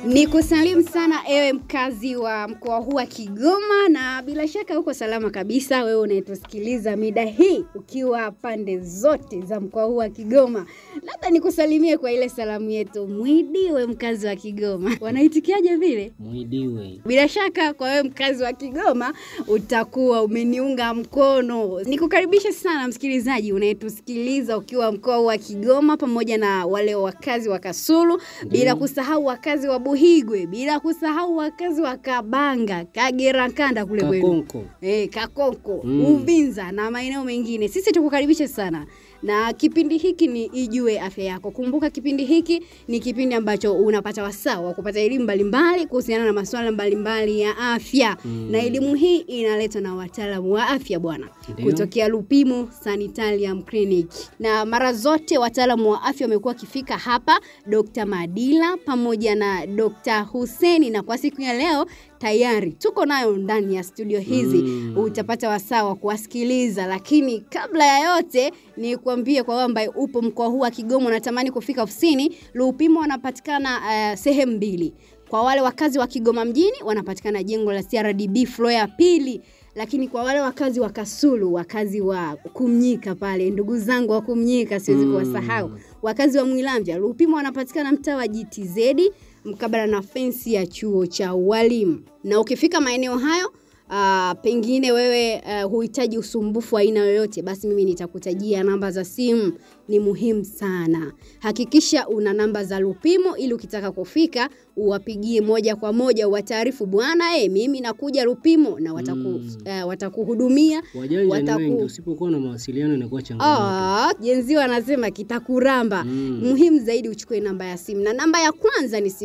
Ni kusalimu sana ewe mkazi wa mkoa huu wa Kigoma, na bila shaka uko salama kabisa, wewe unayetusikiliza mida hii ukiwa pande zote za mkoa huu wa Kigoma. Labda nikusalimie kwa ile salamu yetu, mwidiwe mkazi wa Kigoma. Wanaitikiaje vile? Mwidiwe. Bila shaka kwa wewe mkazi wa Kigoma utakuwa umeniunga mkono. Nikukaribisha sana msikilizaji unayetusikiliza ukiwa mkoa wa Kigoma pamoja na wale wakazi wa Kasulu, bila kusahau wakazi wa Buhigwe, bila kusahau wakazi wa Kabanga, Kagera Kanda kule kwenu. Kakonko. Eh, Kakonko, Mm. Uvinza na maeneo mengine. Sisi tukukaribishe sana. Na kipindi hiki ni Ijue Afya Yako. Kumbuka kipindi hiki ni kipindi ambacho unapata wasaa wa kupata elimu mbalimbali kuhusiana na masuala mbalimbali ya afya. Mm. Na elimu hii inaletwa na wataalamu wa afya bwana, Ndio. kutokea Lupimo Sanitarium Clinic. Na mara zote wataalamu wa afya wamekuwa wakifika hapa, Dr. Madila pamoja na Dr. Huseni, na kwa siku ya leo tayari tuko nayo ndani ya studio hizi Mm. utapata wasaa wa kuwasikiliza, lakini kabla ya yote ni kuambie kwa wewe ambaye upo mkoa huu wa Kigoma unatamani kufika ofisini, Lupimo wanapatikana uh, sehemu mbili. Kwa wale wakazi wa Kigoma mjini wanapatikana jengo la CRDB floor ya pili, lakini kwa wale wakazi wa Kasulu, wakazi wa Kumnyika pale, ndugu zangu wa Kumnyika siwezi Mm. kuwasahau, wakazi wa Mwilamvya, Lupimo wanapatikana mtaa wa GTZ mkabala na fensi ya chuo cha ualimu. Na ukifika maeneo hayo Uh, pengine wewe uh, huhitaji usumbufu wa aina yoyote, basi mimi nitakutajia namba za simu. Ni muhimu sana, hakikisha una namba za Lupimo ili ukitaka kufika uwapigie moja kwa moja, uwataarifu bwana, eh, mimi nakuja Lupimo na wataku, Mm. uh, watakuhudumia Wajanja ni Wataku- wengi, usipokuwa na mawasiliano inakuwa changamoto. Ah, jenzi wanasema kitakuramba. Mm. Muhimu zaidi uchukue namba ya simu, na namba ya kwanza ni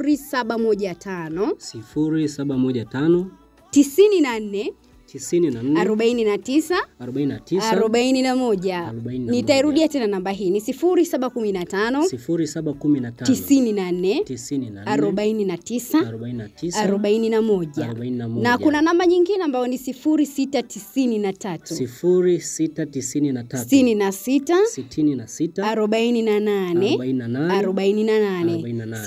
0715 sifuri saba moja tano 94 tisini na nne 49 arobaini na tisa 41. Arobaini na Nitairudia tena namba hii ni 0715 sifuri saba kumi na tano 94 tisini na nne 49 arobaini na tisa 41. arobaini na moja Na kuna namba nyingine ambayo ni 0693 sifuri sita tisini na tatu 66 sitini na sita 48 arobaini na nane 48 Arobaini na nane.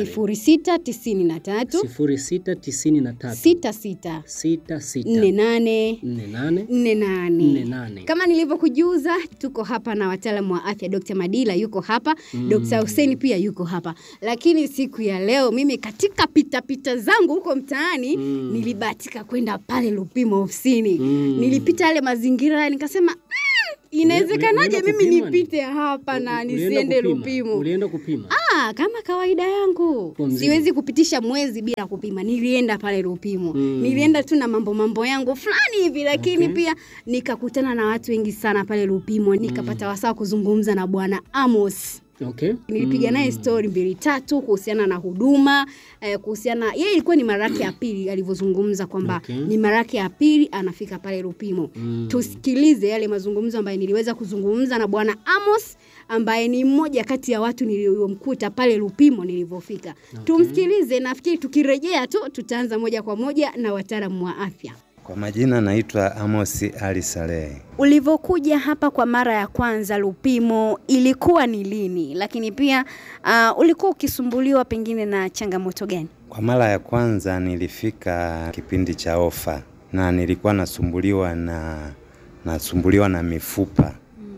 0693 sifuri sita tisini na tatu 66 sita sita 48 nne nane 48. nne nane Kama nilivyokujuza, tuko hapa na wataalamu wa afya. Dr. Madila yuko hapa, Mm. Dr. Hussein pia yuko hapa, lakini siku ya leo mimi katika pitapita zangu huko mtaani Mm. nilibahatika kwenda pale Lupimo ofisini. Mm. Nilipita yale mazingira nikasema mm, inawezekanaje ulienda mimi kupima ni? nipite hapa na Ulienda nisiende kupima? Lupimo? Ulienda kupima? Ah, kama kawaida yangu Kwa mzima. siwezi kupitisha mwezi bila kupima. Nilienda pale Lupimo Mm. nilienda tu na mambo mambo yangu fulani hivi, lakini Okay. pia nikakutana na watu wengi sana pale Lupimo, nikapata wasaa kuzungumza na bwana Amos. Okay. Nilipiga Mm. naye stori mbili tatu kuhusiana na huduma eh, kuhusiana yeye ilikuwa ni mara yake ya pili alivyozungumza kwamba Okay. ni mara yake ya pili anafika pale Lupimo. Mm. Tusikilize yale mazungumzo ambayo niliweza kuzungumza na bwana Amos ambaye ni mmoja kati ya watu niliomkuta pale Lupimo nilivyofika. Okay. Tumsikilize, nafikiri tukirejea tu tutaanza moja kwa moja na wataalamu wa afya. Kwa majina naitwa Amos Ali Salehe. Ulivyokuja hapa kwa mara ya kwanza Lupimo ilikuwa ni lini? Lakini pia uh, ulikuwa ukisumbuliwa pengine na changamoto gani? Kwa mara ya kwanza nilifika kipindi cha ofa na nilikuwa nasumbuliwa na nasumbuliwa na mifupa,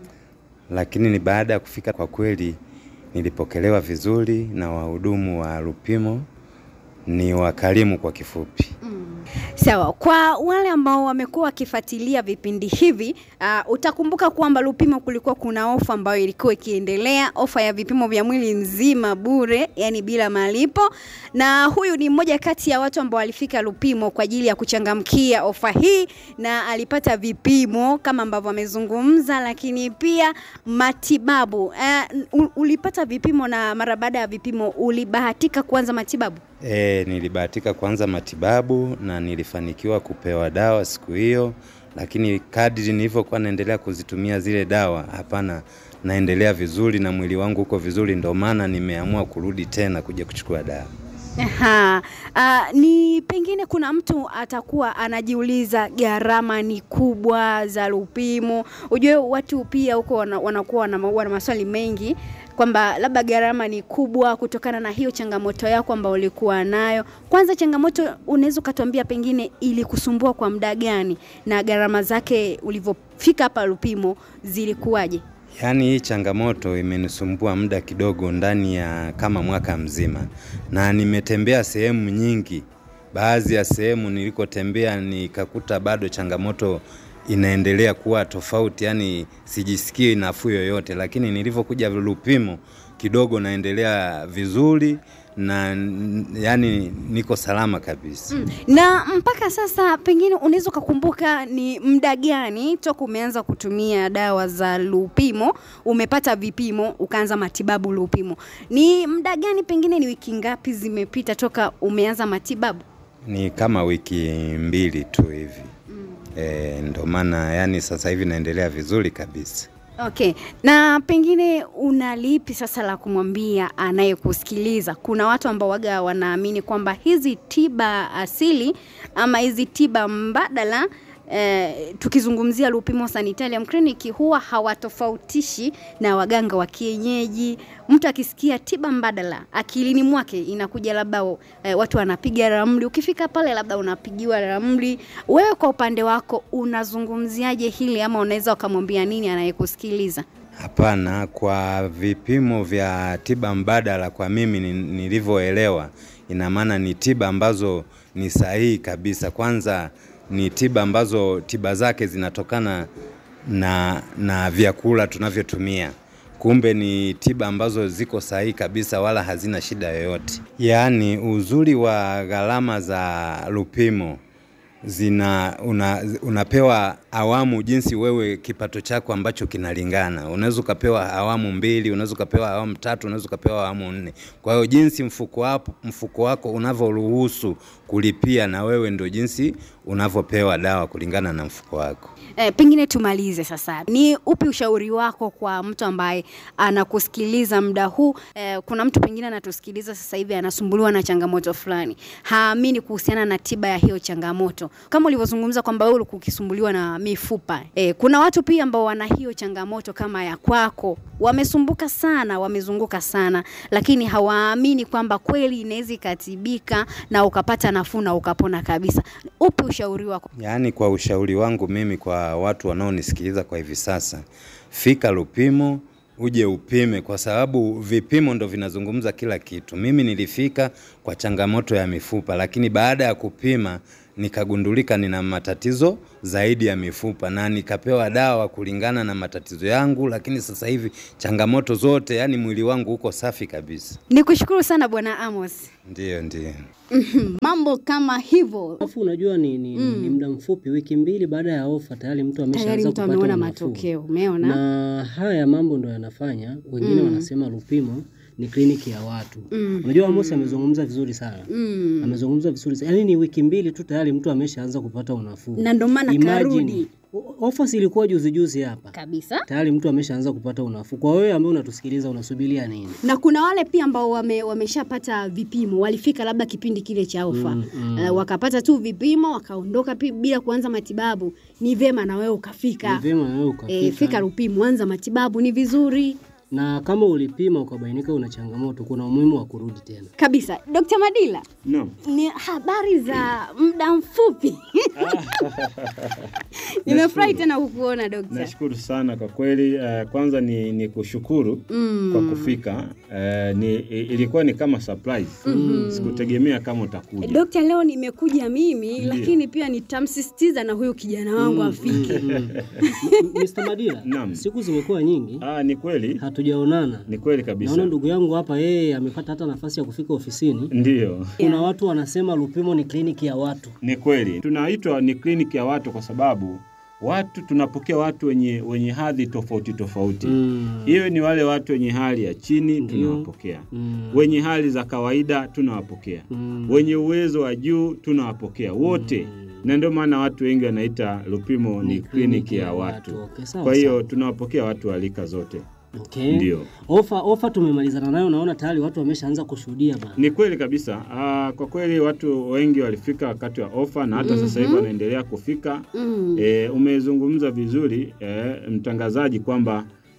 lakini ni baada ya kufika, kwa kweli nilipokelewa vizuri na wahudumu wa Lupimo, ni wakarimu kwa kifupi. Sawa, kwa wale ambao wamekuwa wakifuatilia vipindi hivi uh, utakumbuka kwamba Lupimo kulikuwa kuna ofa ambayo ilikuwa ikiendelea, ofa ya vipimo vya mwili mzima bure, yani bila malipo, na huyu ni mmoja kati ya watu ambao walifika Lupimo kwa ajili ya kuchangamkia ofa hii, na alipata vipimo kama ambavyo amezungumza, lakini pia matibabu. Uh, ulipata vipimo na mara baada ya vipimo ulibahatika kuanza matibabu? E, nilibahatika kuanza matibabu na nilifanikiwa kupewa dawa siku hiyo, lakini kadri nilivyokuwa naendelea kuzitumia zile dawa, hapana, naendelea vizuri na mwili wangu uko vizuri, ndio maana nimeamua kurudi tena kuja kuchukua dawa. Aha. Uh, ni pengine kuna mtu atakuwa anajiuliza gharama ni kubwa za Lupimo. Ujue watu pia huko wana- wanakuwa wana, wana maswali mengi kwamba labda gharama ni kubwa kutokana na hiyo changamoto yako ambayo ulikuwa nayo. Kwanza changamoto unaweza ukatuambia pengine ilikusumbua kwa muda gani na gharama zake ulivyofika hapa Lupimo zilikuwaje? Yaani hii changamoto imenisumbua muda kidogo, ndani ya kama mwaka mzima, na nimetembea sehemu nyingi. Baadhi ya sehemu nilikotembea nikakuta bado changamoto inaendelea kuwa tofauti, yaani sijisikii nafuu yoyote, lakini nilivyokuja Lupimo kidogo naendelea vizuri na n- yaani niko salama kabisa. Mm. Na mpaka sasa pengine unaweza ukakumbuka ni muda gani toka umeanza kutumia dawa za Lupimo, umepata vipimo, ukaanza matibabu Lupimo? Ni muda gani, pengine ni wiki ngapi zimepita toka umeanza matibabu? Ni kama wiki mbili tu hivi. E, ndo maana yani sasa hivi naendelea vizuri kabisa. Okay, na pengine una lipi sasa la kumwambia anayekusikiliza? Kuna watu ambao waga wanaamini kwamba hizi tiba asili ama hizi tiba mbadala eh, tukizungumzia Lupimo Sanitarium Clinic huwa hawatofautishi na waganga wa kienyeji. Mtu akisikia tiba mbadala akilini mwake inakuja labda eh, watu wanapiga ramli, ukifika pale labda unapigiwa ramli. Wewe kwa upande wako unazungumziaje hili ama unaweza ukamwambia nini anayekusikiliza? Hapana, kwa vipimo vya tiba mbadala, kwa mimi ni- nilivyoelewa, ina maana ni tiba ambazo ni sahihi kabisa. Kwanza ni tiba ambazo tiba zake zinatokana na, na vyakula tunavyotumia. Kumbe ni tiba ambazo ziko sahihi kabisa, wala hazina shida yoyote. Yaani uzuri wa gharama za Lupimo zina una, unapewa awamu jinsi wewe kipato chako ambacho kinalingana. Unaweza ukapewa awamu mbili, unaweza ukapewa awamu tatu, unaweza ukapewa awamu nne. Kwa hiyo jinsi mfuko wako, mfuko wako unavyoruhusu kulipia, na wewe ndio jinsi unavyopewa dawa kulingana na mfuko wako. Eh, pengine tumalize sasa, ni upi ushauri wako kwa mtu ambaye anakusikiliza muda huu? Eh, kuna mtu pengine anatusikiliza sasa hivi anasumbuliwa na changamoto fulani, haamini kuhusiana na tiba ya hiyo changamoto, kama ulivyozungumza kwamba wewe ulikuwa ukisumbuliwa na mifupa. Eh, kuna watu pia ambao wana hiyo changamoto kama ya kwako, wamesumbuka sana, wamezunguka sana, lakini hawaamini kwamba kweli inaweza ikatibika na ukapata nafuu na ukapona kabisa. Upi ushauri wako? Yaani, kwa ushauri wangu mimi kwa watu wanaonisikiliza kwa hivi sasa, fika Lupimo uje upime, kwa sababu vipimo ndo vinazungumza kila kitu. Mimi nilifika kwa changamoto ya mifupa, lakini baada ya kupima nikagundulika nina matatizo zaidi ya mifupa na nikapewa dawa kulingana na matatizo yangu, lakini sasa hivi changamoto zote, yani mwili wangu uko safi kabisa. Nikushukuru sana Bwana Amos. Ndiyo, ndiyo. Mambo kama hivyo Alafu unajua ni, ni, ni muda mfupi, wiki mbili baada ya ofa tayari mtu tayari ameshaanza mtu kupata ameona unafuu. matokeo, umeona? na haya mambo ndo yanafanya wengine wanasema Lupimo ni kliniki ya watu. Unajua Amos amezungumza vizuri sana Mm. amezungumza vizuri sana. Yaani ni wiki mbili tu tayari mtu ameshaanza kupata unafuu. Na ndo maana Imagine, karudi o- ofa si ilikuwa juzi juzi hapa, kabisa. tayari mtu ameshaanza kupata unafuu. Kwa wewe ambaye unatusikiliza unasubiria nini? Na kuna wale pia ambao wame, wameshapata vipimo, walifika labda kipindi kile cha ofa Mm, mm. uh, wakapata tu vipimo wakaondoka pi- bila kuanza matibabu. Ni vema na wewe Ni ukafika. vyema na wewe ukafika. E, fika Lupimo, anza matibabu, ni vizuri na kama ulipima ukabainika una changamoto, kuna umuhimu wa kurudi tena. kabisa. Dr. Madila, Naam. ni habari za muda mfupi. Nimefurahi tena kukuona dokta. Nashukuru sana kwa kweli. Uh, kwanza ni, ni kushukuru Mm. kwa kufika. Uh, ni, i- ilikuwa ni kama surprise. Sikutegemea kama utakuja. Dokta, leo nimekuja mimi Ndiyo. lakini pia nitamsisitiza na huyu kijana wangu afike. M- Mr. Madila, Naam. siku zimekuwa nyingi Ah, ni kweli, hatujaonana. ni kweli kabisa. Naona ndugu yangu hapa yeye amepata hata nafasi ya kufika ofisini. Ndiyo, Kuna watu wanasema Lupimo ni kliniki ya watu. ni kweli. Tunaitwa ni kliniki ya watu kwa sababu watu tunapokea watu wenye, wenye hadhi tofauti tofauti. Mm. Hiyo ni wale watu wenye hali ya chini Ndiyo. tunawapokea, Mm. wenye hali za kawaida tunawapokea, Mm. wenye uwezo wa juu tunawapokea wote, na ndio maana watu wengi wanaita Lupimo ni kliniki ya watu. Okay, sawa, Kwa hiyo sawa. tunawapokea watu wa rika zote. okay. Ndio, Ofa ofa tumemalizana nayo, naona tayari watu wameshaanza kushuhudia bana. ni kweli kabisa. Aa, kwa kweli watu wengi walifika wakati wa ofa na hata sasa hivi wanaendelea kufika. Mm. E, umezungumza vizuri e, mtangazaji kwamba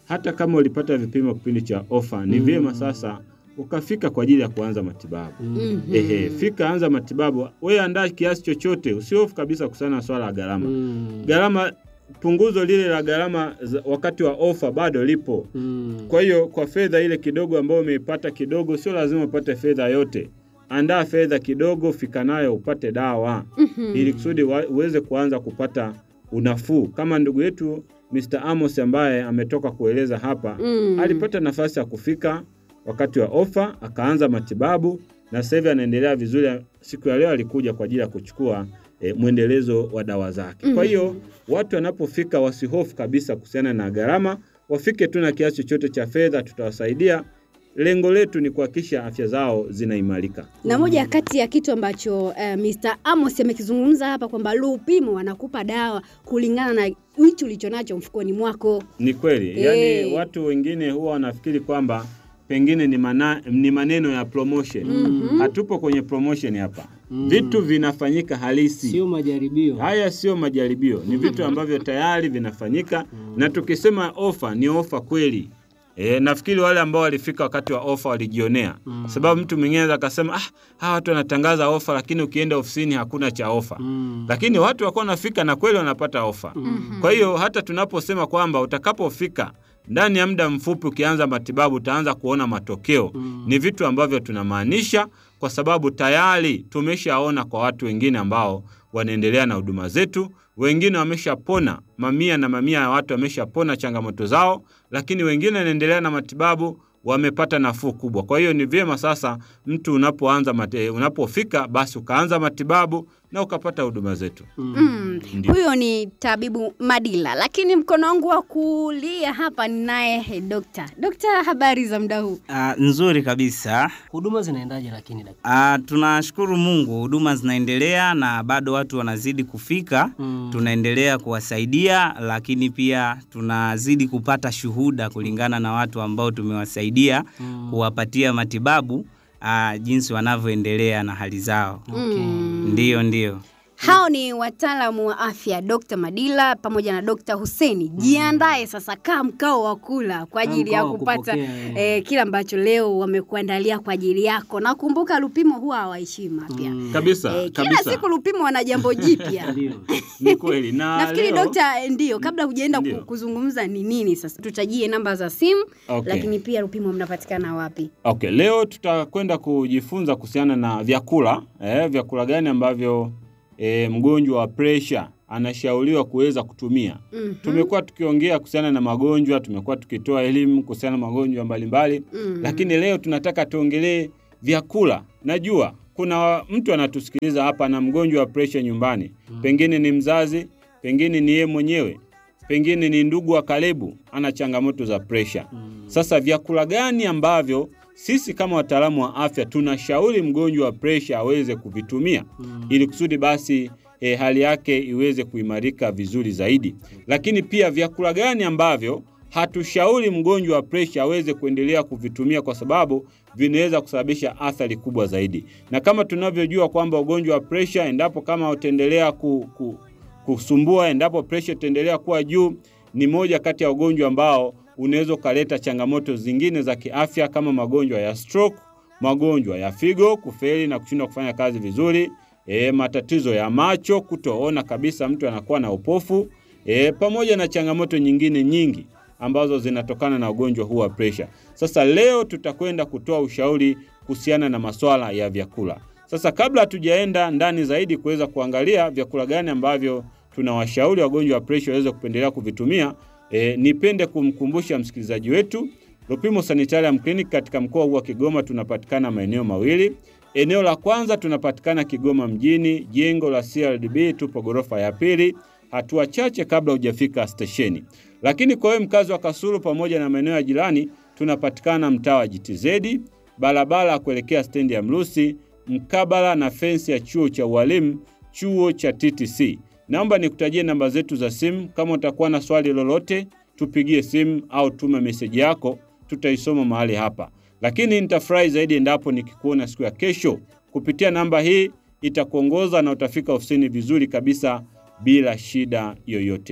hata kama ulipata vipimo kipindi cha ofa, ni vyema sasa ukafika kwa ajili ya kuanza matibabu. Mhm. Ehe, fika anza matibabu. Wewe andaa kiasi chochote, usihofu kabisa kuhusiana na swala la gharama. Mm. Gharama, punguzo lile la gharama za- wakati wa ofa bado lipo. Mm. Kwa hiyo kwa fedha ile kidogo ambayo umeipata kidogo, sio lazima upate fedha yote. Andaa fedha kidogo, fika nayo upate dawa ili kusudi wa- uweze kuanza kupata unafuu, kama ndugu yetu Mr. Amos ambaye ametoka kueleza hapa Mm. alipata nafasi ya kufika wakati wa ofa akaanza matibabu na sasa hivi anaendelea vizuri. Siku ya leo alikuja kwa ajili ya kuchukua e, mwendelezo wa dawa zake. Kwa hiyo watu wanapofika wasihofu kabisa kuhusiana na gharama, wafike tu na kiasi chochote cha fedha, tutawasaidia. Lengo letu ni kuhakikisha afya zao zinaimarika. na moja kati ya kitu ambacho uh, Mr. Amos amekizungumza hapa kwamba Lupimo wanakupa dawa kulingana na hicho ulichonacho mfukoni mwako. Ni kweli, Eh. yaani watu wengine huwa wanafikiri kwamba pengine ni, mana, ni maneno ya promotion. Hatupo kwenye promotion hapa. Vitu vinafanyika halisi. Sio majaribio. Haya sio majaribio, ni vitu ambavyo tayari vinafanyika, na tukisema ofa ni ofa kweli. E, nafikiri wale ambao walifika wakati wa ofa walijionea, sababu mtu mwingine anaweza akasema ah, hawa watu wanatangaza ofa, lakini ukienda ofisini hakuna cha ofa Mm. lakini watu wakuwa wanafika na kweli wanapata ofa. Kwa hiyo hata tunaposema kwamba utakapofika ndani ya muda mfupi ukianza matibabu utaanza kuona matokeo, ni vitu ambavyo tunamaanisha, kwa sababu tayari tumeshaona kwa watu wengine ambao wanaendelea na huduma zetu. Wengine wameshapona, mamia na mamia ya watu wameshapona changamoto zao, lakini wengine wanaendelea na matibabu wamepata nafuu kubwa. Kwa hiyo ni vyema sasa mtu unapoanza mate, unapofika basi ukaanza matibabu na ukapata huduma zetu. Mm. Ndio. Huyo ni tabibu Madila, lakini mkono wangu wa kulia hapa ninaye dokta. Dokta, habari za muda huu? Ah, nzuri kabisa. Huduma zinaendaje lakini daktari? Ah, tunashukuru Mungu, huduma zinaendelea na bado watu wanazidi kufika. Mm. Tunaendelea kuwasaidia, lakini pia tunazidi kupata shuhuda kulingana na watu ambao tumewasaidia Mm. kuwapatia matibabu ah, jinsi wanavyoendelea na hali zao. Okay. Ndiyo, ndiyo. Hao ni wataalamu wa afya Dr. Madila pamoja na Dr. Huseni. Jiandae sasa, kaa mkao wa kula kwa ajili ya mkao wa kupata kupokea, eh. eh, kile ambacho leo wamekuandalia kwa ajili yako. Na kumbuka Lupimo huwa hawaishi mapya. Kabisa, Eh, kila kabisa. siku Lupimo wana jambo jipya. Ndio. Ni kweli na Nafikiri leo- dokta, eh, ndio kabla hujaenda ku- Ndio. kuzungumza ni nini sasa, tutajie namba za simu Okay. lakini pia Lupimo mnapatikana wapi? Okay, leo tutakwenda kujifunza kuhusiana na vyakula eh, vyakula gani ambavyo eh, mgonjwa wa presha anashauriwa kuweza kutumia. Mhm. Tumekuwa tukiongea kuhusiana na magonjwa, tumekuwa tukitoa elimu kuhusiana na magonjwa mbalimbali Mhm. lakini leo tunataka tuongelee vyakula. Najua kuna mtu anatusikiliza hapa na mgonjwa wa presha nyumbani, pengine ni mzazi, pengine ni yeye mwenyewe, pengine ni ndugu wa karibu, ana changamoto za presha. Sasa vyakula gani ambavyo sisi kama wataalamu wa afya tunashauri mgonjwa wa presha aweze kuvitumia ili kusudi basi e, hali yake iweze kuimarika vizuri zaidi. Lakini pia vyakula gani ambavyo hatushauri mgonjwa wa presha aweze kuendelea kuvitumia kwa sababu vinaweza kusababisha athari kubwa zaidi. Na kama tunavyojua kwamba ugonjwa wa presha, endapo kama utaendelea ku, ku, kusumbua, endapo presha itaendelea kuwa juu, ni moja kati ya ugonjwa ambao unaweza ukaleta changamoto zingine za kiafya kama magonjwa ya stroke, magonjwa ya figo kufeli na kushindwa kufanya kazi vizuri, e, matatizo ya macho, kutoona kabisa, mtu anakuwa na upofu e, pamoja na changamoto nyingine nyingi ambazo zinatokana na ugonjwa huu wa presha. Sasa leo tutakwenda kutoa ushauri kuhusiana na masuala ya vyakula. Sasa kabla hatujaenda ndani zaidi kuweza kuangalia vyakula gani ambavyo tunawashauri wagonjwa wa presha waweze kupendelea kuvitumia, e, nipende kumkumbusha msikilizaji wetu Lupimo Sanitarium Clinic katika mkoa huu wa Kigoma tunapatikana maeneo mawili. Eneo la kwanza tunapatikana Kigoma mjini, jengo la CRDB, tupo ghorofa ya pili, hatua chache kabla hujafika stesheni. Lakini kwa wewe mkazi wa Kasulu pamoja na maeneo ya jirani, tunapatikana mtaa wa GTZ, barabara ya kuelekea stendi ya Mrusi, mkabala na fensi ya chuo cha ualimu, chuo cha TTC. Naomba nikutajie namba zetu za simu. Kama utakuwa na swali lolote, tupigie simu au tuma meseji yako, tutaisoma mahali hapa. Lakini nitafurahi zaidi endapo nikikuona siku ya kesho kupitia namba hii, itakuongoza na utafika ofisini vizuri kabisa bila shida yoyote.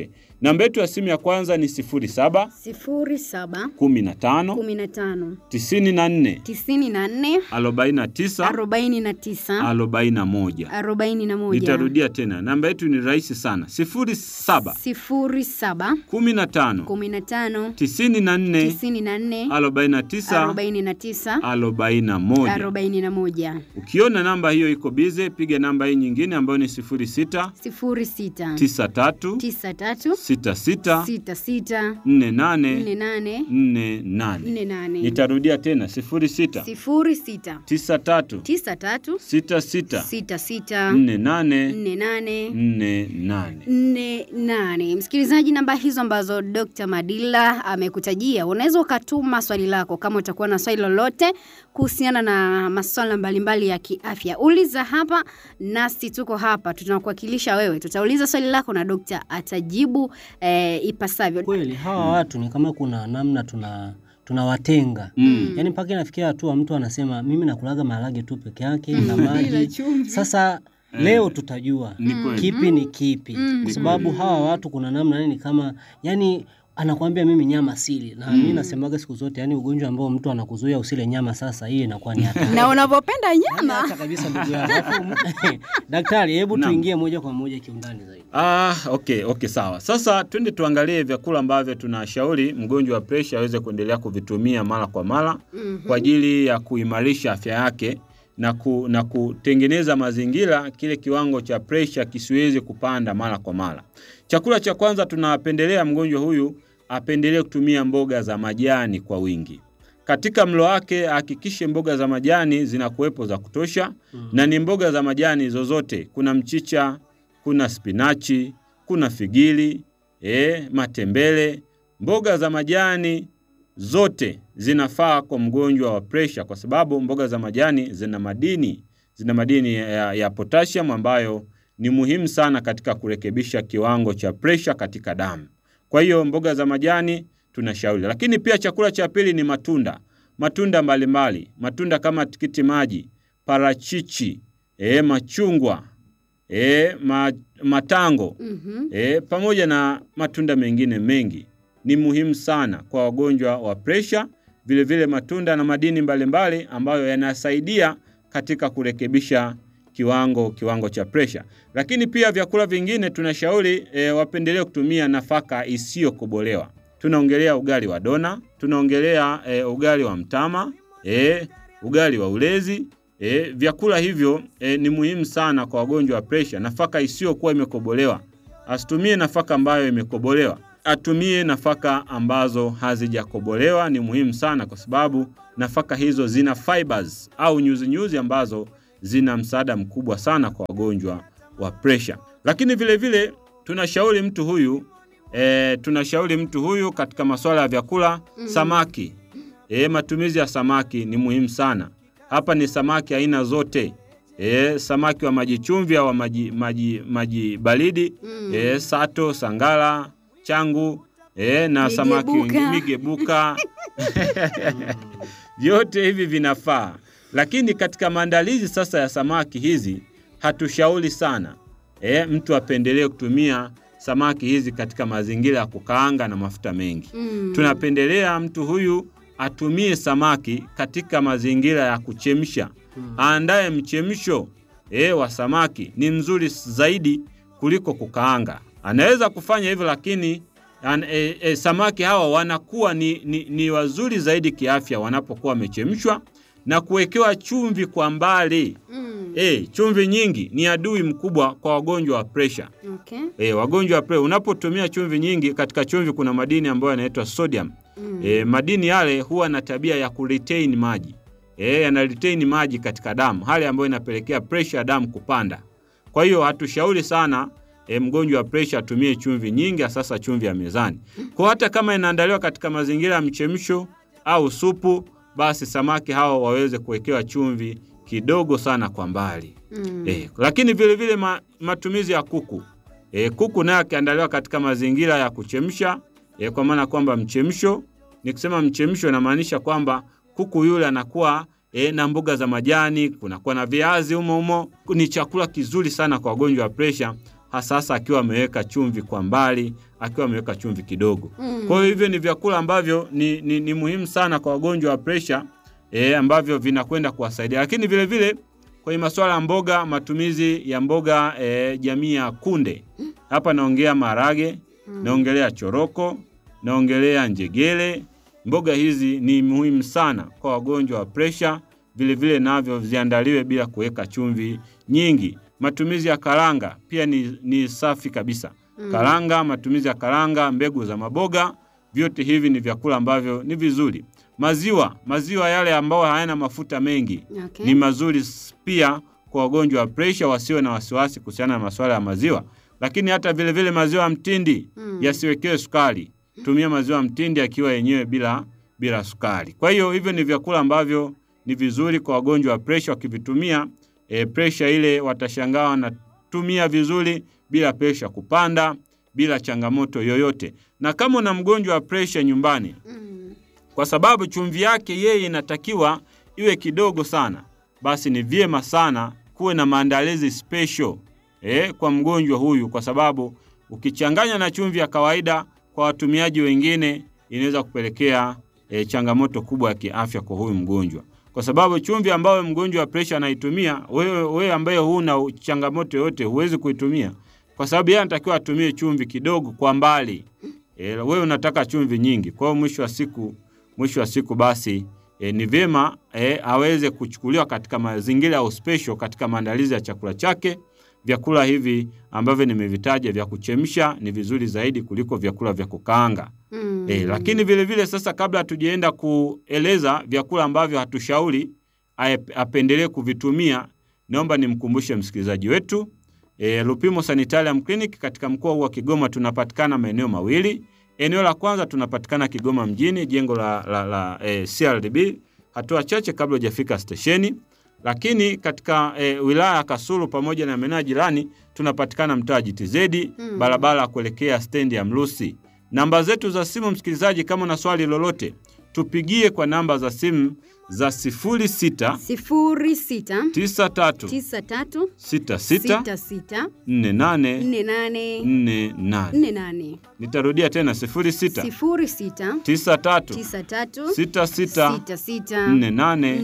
Namba yetu ya simu ya kwanza ni 07 sifuri saba 15 kumi na tano 94 tisini na nne 49 arobaini na tisa 41. arobaini na moja Nitarudia tena, namba yetu ni rahisi sana, 07 sifuri saba 15 kumi na tano 94 tisini na nne 49 arobaini na tisa 41. arobaini na moja Ukiona namba hiyo iko bize, piga namba hii nyingine ambayo ni 06 sifuri sita 93 tisa tatu 66 sita sita 48 nne nane 48. nne nane Nitarudia tena 06 sifuri sita 93 tisa tatu 66 sita sita 48 nne nane 48. nne nane. Msikilizaji, namba hizo ambazo Dr. Madila amekutajia, unaweza ukatuma swali lako kama utakuwa na swali lolote kuhusiana na masuala mbalimbali ya kiafya. Uliza hapa, nasi tuko hapa, tunakuwakilisha wewe. Tutauliza swali lako na dokta atajibu eh, ipasavyo. Kweli hawa watu ni kama kuna namna tuna tunawatenga Mm. yaani mpaka inafikia hatua mtu anasema mimi nakulaga maharage tu peke yake na maji. Sasa leo tutajua Ni kweli. kipi ni kipi, kwa sababu hawa watu kuna namna yani kama yani anakuambia mimi nyama sili, na mimi nasemaga siku zote, yani ugonjwa ambao mtu anakuzuia usile nyama, sasa hiyo inakuwa ni hatari. Na unavyopenda nyama Acha kabisa ndugu yangu. Alafu, Daktari, hebu Naam. tuingie moja kwa moja kiundani zaidi. Ah, okay, okay, sawa. Sasa twende tuangalie vyakula ambavyo tunashauri mgonjwa wa presha aweze kuendelea kuvitumia mara kwa mara kwa ajili ya kuimarisha afya yake na, ku, na kutengeneza mazingira kile kiwango cha presha kisiweze kupanda mara kwa mara. Chakula cha kwanza tunapendelea mgonjwa huyu apendelee kutumia mboga za majani kwa wingi. Katika mlo wake ahakikishe mboga za majani zinakuwepo za kutosha na ni mboga za majani zozote. Kuna mchicha, kuna spinachi, kuna figili, e, matembele. Mboga za majani zote zinafaa kwa mgonjwa wa presha, kwa sababu mboga za majani zina madini zina madini ya, ya potassium ambayo ni muhimu sana katika kurekebisha kiwango cha presha katika damu. Kwa hiyo mboga za majani tunashauri, lakini pia chakula cha pili ni matunda, matunda mbalimbali, matunda kama tikiti maji, parachichi, e, machungwa, e, ma, matango Mhm. e, pamoja na matunda mengine mengi ni muhimu sana kwa wagonjwa wa presha. Vilevile matunda na madini mbalimbali ambayo yanasaidia katika kurekebisha kiwango kiwango cha presha. Lakini pia vyakula vingine tunashauri e, wapendelee kutumia nafaka isiyokobolewa. Tunaongelea ugali wa dona, tunaongelea e, ugali wa mtama, e, ugali wa ulezi. E, vyakula hivyo e, ni muhimu sana kwa wagonjwa wa presha. Nafaka isiyokuwa imekobolewa, asitumie nafaka ambayo imekobolewa, atumie nafaka ambazo hazijakobolewa. Ni muhimu sana kwa sababu nafaka hizo zina fibers au nyuzinyuzi ambazo zina msaada mkubwa sana kwa wagonjwa wa presha. Lakini vile vile tunashauri mtu huyu e, tunashauri mtu huyu katika masuala ya vyakula samaki. E, matumizi ya samaki ni muhimu sana. Hapa ni samaki aina zote. E, samaki wa maji chumvi au wa maji, maji, maji baridi e, sato, sangala, changu e, na samaki Migebuka. wengi- migebuka vyote hivi vinafaa, lakini katika maandalizi sasa ya samaki hizi hatushauri sana e, mtu apendelee kutumia samaki hizi katika mazingira ya kukaanga na mafuta mengi. Mm. Tunapendelea mtu huyu atumie samaki katika mazingira ya kuchemsha. Aandae mchemsho e, wa samaki ni mzuri zaidi kuliko kukaanga. Anaweza kufanya hivyo, lakini an, e, e, samaki hawa wanakuwa ni, ni, ni wazuri zaidi kiafya wanapokuwa wamechemshwa na kuwekewa chumvi kwa mbali. Mm. E, chumvi nyingi ni adui mkubwa kwa wagonjwa wa presha. Okay. E, wagonjwa wa presha, unapotumia chumvi nyingi, katika chumvi kuna madini ambayo yanaitwa sodium. Mm. E, madini yale huwa na tabia ya kuretain maji e, yana retain maji katika damu, hali ambayo inapelekea presha ya damu kupanda. Kwa hiyo hatushauri sana e, mgonjwa wa presha atumie chumvi nyingi, sasa chumvi ya mezani. Kwa hata kama inaandaliwa katika mazingira ya mchemsho au supu, basi samaki hao waweze kuwekewa chumvi kidogo sana kwa mbali. Mm. E, lakini vile vile ma, matumizi ya kuku e, kuku naye akiandaliwa katika mazingira ya kuchemsha e, kwa maana kwamba mchemsho, nikisema mchemsho inamaanisha kwamba kuku yule anakuwa e, na mboga za majani, kunakuwa na viazi humo humo. Ni chakula kizuri sana kwa wagonjwa wa presha, hasa hasa akiwa ameweka chumvi kwa mbali, akiwa ameweka chumvi kidogo. Kwa hiyo hivyo ni vyakula ambavyo ni, ni, ni muhimu sana kwa wagonjwa wa presha e, ambavyo vinakwenda kuwasaidia, lakini vile vile kwenye masuala ya mboga, matumizi ya mboga e, jamii ya kunde. Hapa naongea maharage, naongelea choroko, naongelea njegele. Mboga hizi ni muhimu sana kwa wagonjwa wa presha, vile vile navyo ziandaliwe bila kuweka chumvi nyingi. Matumizi ya karanga pia ni, ni safi kabisa. Karanga, matumizi ya karanga, mbegu za maboga, vyote hivi ni vyakula ambavyo ni vizuri. Maziwa, maziwa yale ambayo hayana mafuta mengi Okay. ni mazuri s- pia kwa wagonjwa wa presha, wasiwe na wasiwasi kuhusiana na masuala ya maziwa. Lakini hata vile vile maziwa ya mtindi yasiwekewe sukari. Tumia maziwa ya mtindi akiwa yenyewe bila bila sukari. Kwa hiyo hivyo ni vyakula ambavyo ni vizuri kwa wagonjwa wa presha, wakivitumia e, presha ile watashangaa wanatumia vizuri bila presha kupanda, bila changamoto yoyote. Na kama una mgonjwa wa presha nyumbani, kwa sababu chumvi yake yeye inatakiwa iwe kidogo sana, basi ni vyema sana kuwe na maandalizi special eh, kwa mgonjwa huyu, kwa sababu ukichanganya na chumvi ya kawaida kwa watumiaji wengine inaweza kupelekea eh, changamoto kubwa ya kiafya kwa huyu mgonjwa, kwa sababu chumvi ambayo mgonjwa wa presha anaitumia, wewe, wewe ambaye huna changamoto yoyote huwezi kuitumia, kwa sababu yeye anatakiwa atumie chumvi kidogo kwa mbali. E, wewe unataka chumvi nyingi. Kwa hiyo mwisho wa siku mwisho wa siku basi e, ni vyema e, aweze kuchukuliwa katika mazingira ya uspesho katika maandalizi ya chakula chake. Vyakula hivi ambavyo nimevitaja vya kuchemsha ni vizuri zaidi kuliko vyakula vya kukaanga. Mm. E, lakini vile vile sasa, kabla hatujaenda kueleza vyakula ambavyo hatushauri ae- apendelee kuvitumia, naomba nimkumbushe msikilizaji wetu e, Lupimo Sanitarium Clinic katika mkoa huu wa Kigoma tunapatikana maeneo mawili. Eneo la kwanza tunapatikana Kigoma mjini, jengo la, la, la e, CRDB, hatua chache kabla hujafika stesheni. Lakini katika e, wilaya ya Kasulu pamoja na maeneo ya jirani tunapatikana mtaa GTZ, barabara ya kuelekea stendi ya Mlusi. Namba zetu za simu, msikilizaji, kama una swali lolote, tupigie kwa namba za simu za 06 sifuri sita 93 tisa tatu 66 sita sita 48 nne nane 48. nne nane Nitarudia tena 06 sifuri sita 93 tisa tatu 66 sita sita 48 nne nane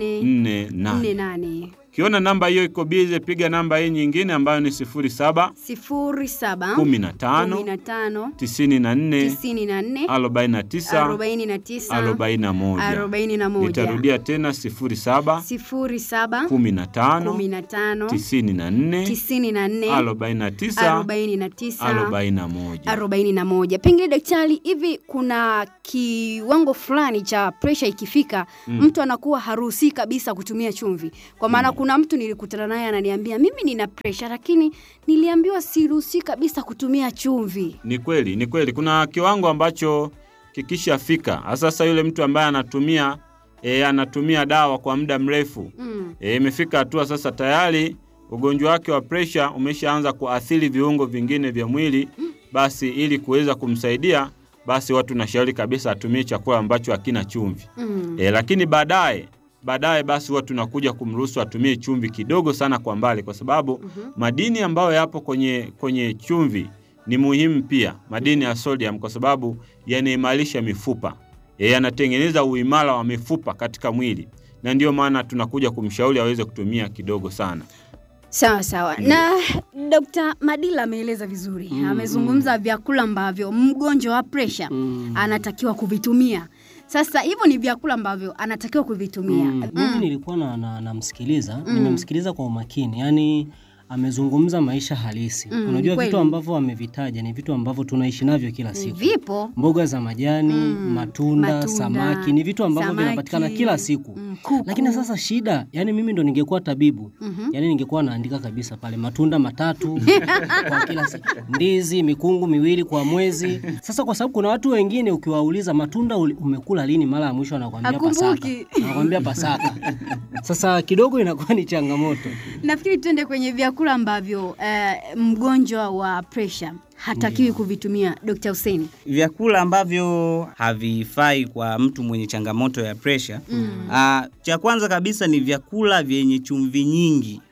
48. nne nane Ukiona namba hiyo iko bize, piga namba hii nyingine ambayo ni 07 sifuri saba 15 kumi na tano 94 tisini na nne 49 arobaini na tisa 41. arobaini na moja Nitarudia tena 07 sifuri saba 15 kumi na tano 94 tisini na nne 49 arobaini na tisa 41. arobaini na moja. Pengine daktari, hivi kuna kiwango fulani cha presha ikifika, mtu anakuwa haruhusi kabisa kutumia chumvi? Kwa maana kuna mtu nilikutana naye ananiambia mimi nina presha, lakini niliambiwa siruhusi kabisa kutumia chumvi. Ni kweli, ni kweli. Kuna kiwango ambacho kikishafika, sasa yule mtu ambaye anatumia e, anatumia dawa kwa muda mrefu Mm. e, imefika hatua sasa tayari ugonjwa wake wa presha umeshaanza kuathiri viungo vingine vya mwili, basi ili kuweza kumsaidia, basi watu nashauri kabisa atumie chakula ambacho hakina chumvi Mm. e, lakini baadaye baadaye basi huwa tunakuja kumruhusu atumie chumvi kidogo sana kwa mbali, kwa sababu madini ambayo yapo kwenye, kwenye chumvi ni muhimu pia, madini ya sodium, kwa sababu yanaimarisha mifupa e, yanatengeneza uimara wa mifupa katika mwili, na ndiyo maana tunakuja kumshauri aweze kutumia kidogo sana. Sawa sawa. Na Dr. Madila ameeleza vizuri. Amezungumza vyakula ambavyo mgonjwa wa presha anatakiwa kuvitumia. Sasa hivyo ni vyakula ambavyo anatakiwa kuvitumia. Mm, mimi nilikuwa na, na, namsikiliza nimemsikiliza kwa umakini yani amezungumza maisha halisi Mm, unajua kweli. vitu ambavyo amevitaja ni vitu ambavyo tunaishi navyo kila siku Vipo mboga za majani matunda, matunda, samaki ni vitu ambavyo samaki, vinapatikana kila siku mm, kuku. lakini sasa shida yani mimi ndo ningekuwa tabibu Mhm. yani ningekuwa naandika kabisa pale matunda matatu kwa kila siku ndizi mikungu miwili kwa mwezi sasa kwa sababu kuna watu wengine ukiwauliza matunda uli- umekula lini mara ya mwisho anakwambia pasaka Hakumbuki. anakwambia pasaka sasa kidogo inakuwa ni changamoto Nafikiri tuende kwenye vyakula ambavyo eh, mgonjwa wa presha hatakiwi kuvitumia Dr. Hussein. vyakula ambavyo havifai kwa mtu mwenye changamoto ya presha mm. cha kwanza kabisa ni vyakula vyenye chumvi nyingi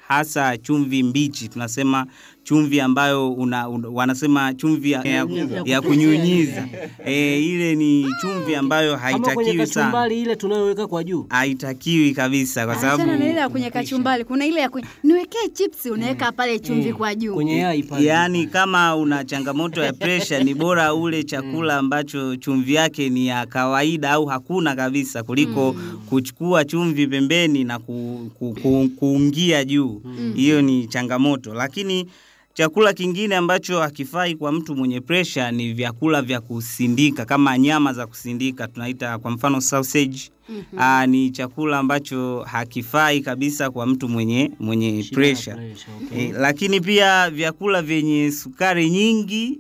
hasa chumvi mbichi, tunasema chumvi ambayo una, una, wanasema chumvi ya, ya, ya kunyunyiza e, ile ni chumvi ambayo Kama kwenye haitakiwi sana, kachumbari ile tunayoweka kwa juu. haitakiwi kabisa kwa Achana na ile sababu ya kwenye kachumbari, kuna ile ya kwenye niwekee chips unaweka pale chumvi kwa juu. Kwenye yai pale. Yaani kama una changamoto ya presha ni bora ule chakula ambacho chumvi yake ni ya kawaida au hakuna kabisa kuliko kuchukua chumvi pembeni na ku, ku, ku, kuungia juu. Hiyo ni changamoto, lakini chakula kingine ambacho hakifai kwa mtu mwenye presha ni vyakula vya kusindika kama nyama za kusindika tunaita kwa mfano sausage. Aa, ni chakula ambacho hakifai kabisa kwa mtu mwenye mwenye Shida ya presha. pressure, okay. E, lakini pia vyakula vyenye sukari nyingi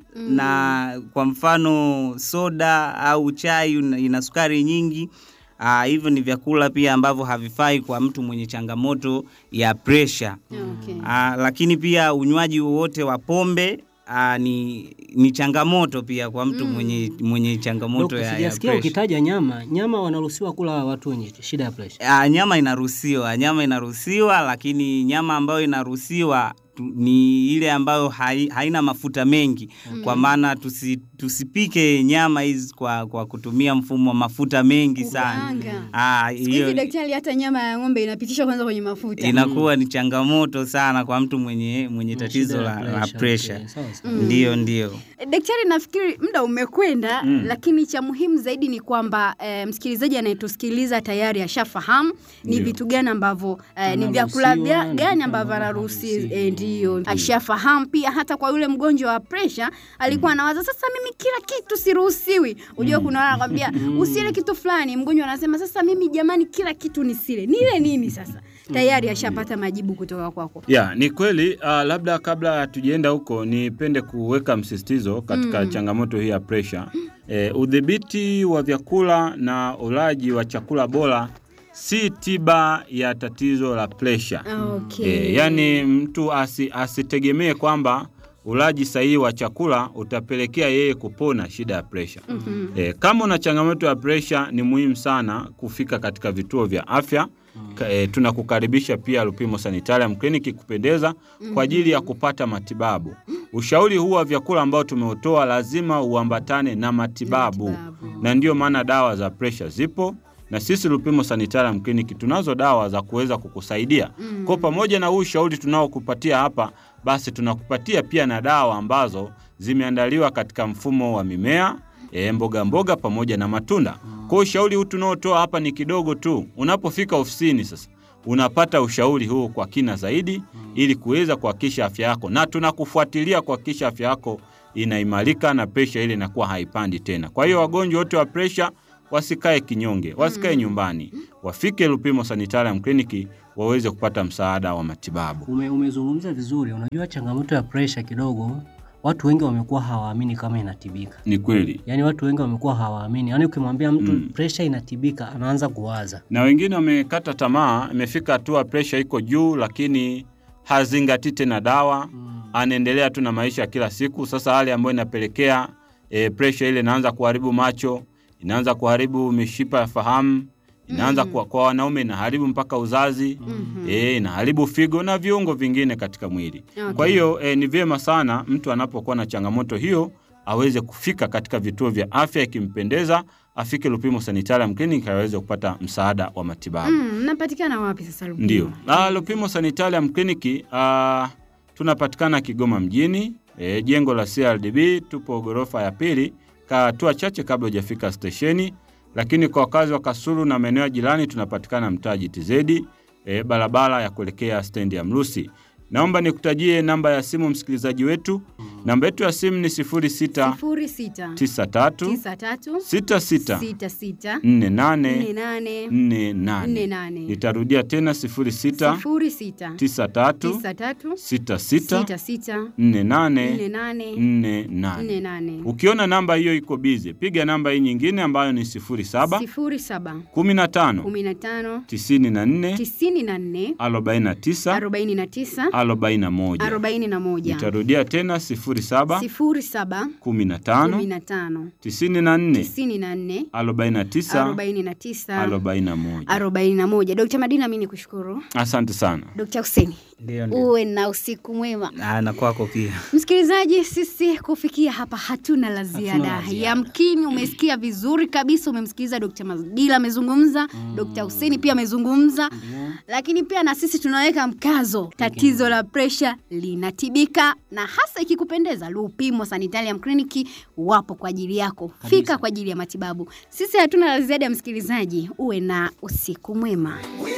na kwa mfano soda au chai una- ina sukari nyingi ah, hivyo ni vyakula pia ambavyo havifai kwa mtu mwenye changamoto ya presha. Okay. Ah, lakini pia unywaji wowote wa pombe ah, ni, ni changamoto pia kwa mtu mwenye, mwenye changamoto Dok, ya, ya sijasikia presha. ukitaja nyama. Nyama wanaruhusiwa kula watu wenye shida ya pressure. Ah, nyama inaruhusiwa, nyama inaruhusiwa, lakini nyama ambayo inaruhusiwa tu- ni ile ambayo hai, haina mafuta mengi kwa maana tusi, tusipike nyama hizi kwa, kwa kutumia mfumo wa mafuta mengi sana. Kukaanga. Ah, Siku hizi hiyo daktari, hata nyama ya ng'ombe inapitishwa kwanza kwenye mafuta. inakuwa ni changamoto sana kwa mtu mwenye, mwenye tatizo Shida ya la, la pressure, pressure. okay, sawa, sawa. Ndio, ndio. E, Daktari, nafikiri muda umekwenda lakini cha muhimu zaidi ni kwamba e, msikilizaji anayetusikiliza tayari ashafahamu ni vitu gani ambavyo e, ni vyakula Anaruhusiwa, vya- ni gani vitu ambavyo ambavyo anaruhusi haruhusiwi. e, ndio ashafahamu. Pia hata kwa yule mgonjwa wa presha alikuwa anawaza sasa, mimi kila kitu siruhusiwi. Unajua kuna wale anakwambia usile kitu fulani, mgonjwa anasema sasa, mimi jamani, kila kitu nisile, nile nini? Sasa tayari ashapata majibu kutoka kwako. Ya, ni kweli. Uh, labda kabla hatujaenda huko, nipende kuweka msisitizo katika changamoto hii ya presha. E, udhibiti wa vyakula na ulaji wa chakula bora si tiba ya tatizo la presha. Okay. E, yani mtu asi, asitegemee kwamba ulaji sahihi wa chakula utapelekea yeye kupona shida ya presha. Mhm. E, kama una changamoto ya presha ni muhimu sana kufika katika vituo vya afya. Ka- E, tunakukaribisha pia Lupimo Sanitarium Clinic kupendeza kwa ajili ya kupata matibabu. Ushauri huu wa vyakula ambao tumeutoa lazima uambatane na matibabu, Matibabu. na ndiyo maana dawa za presha zipo na sisi Lupimo Sanitarium Clinic tunazo dawa za kuweza kukusaidia. Kwa pamoja na huu ushauri tunaokupatia hapa, basi tunakupatia pia na dawa ambazo zimeandaliwa katika mfumo wa mimea e, mboga mboga pamoja na matunda. Kwa ushauri huu tunaotoa hapa ni kidogo tu. Unapofika ofisini sasa unapata ushauri huu kwa kina zaidi ili kuweza kuhakikisha afya yako, na tunakufuatilia kuhakikisha afya yako inaimarika na presha ile inakuwa haipandi tena. Kwa hiyo wagonjwa wote wa presha wasikae kinyonge, wasikae nyumbani, wafike Lupimo Sanitarium Clinic waweze kupata msaada wa matibabu. Ume, umezungumza vizuri. Unajua changamoto ya pressure kidogo, watu wengi wamekuwa hawaamini kama inatibika. Ni kweli. Yaani watu wengi wamekuwa hawaamini. Yaani ukimwambia mtu Mm. pressure inatibika, anaanza kuwaza. na wengine wamekata tamaa, imefika hatua presha iko juu, lakini hazingatii tena dawa, anaendelea tu na maisha ya kila siku. Sasa hali ambayo inapelekea e, presha ile inaanza kuharibu macho, inaanza kuharibu mishipa ya fahamu, inaanza kwa, kwa wanaume inaharibu mpaka uzazi e, inaharibu figo na viungo vingine katika mwili. Okay. Kwa hiyo e, ni vyema sana mtu anapokuwa na changamoto hiyo aweze kufika katika vituo vya afya, ikimpendeza afike Lupimo Sanitarium Clinic aweze kupata msaada wa matibabu. Mm, mnapatikana wapi sasa Lupimo? Ndio. Ah, Lupimo Sanitarium Clinic ah, tunapatikana Kigoma mjini, e, jengo la CRDB, tupo ghorofa ya pili, hatua chache kabla hujafika stesheni. Lakini kwa wakazi wa Kasulu na maeneo ya jirani tunapatikana mtaa GTZ, e, barabara ya kuelekea stendi ya Mrusi. Naomba nikutajie namba ya simu msikilizaji wetu. Namba yetu ya simu ni 06 sifuri sita 93 tisa tatu 66 sita sita 48 nne nane 48. nne nane Nitarudia tena 06 sifuri sita 93 tisa tatu 66 sita sita 48 nne nane 48. nne nane Ukiona namba hiyo iko bize, piga namba hii nyingine ambayo ni 07 sifuri saba 15 kumi na tano 94 tisini na nne 49 arobaini na tisa 41. arobaini na moja Nitarudia tena 07 sifuri saba 15 kumi na tano 94 tisini na nne 49 arobaini na tisa 41. arobaini na moja Dokta Madina, mi ni kushukuru Asante sana. Dokta Huseni. Ndio, ndio. uwe na usiku mwema. Ah, na kwako pia. Msikilizaji, sisi kufikia hapa hatuna la ziada. la ziada. Yamkini umesikia vizuri kabisa, umemsikiliza Dr. Madila amezungumza, Dr. Hussein pia amezungumza, lakini pia na sisi tunaweka mkazo, tatizo la presha linatibika, na hasa ikikupendeza, Lupimo Sanitarium Clinic wapo kwa ajili yako. Fika kwa ajili ya matibabu. Sisi hatuna la ziada, msikilizaji, uwe na usiku mwema.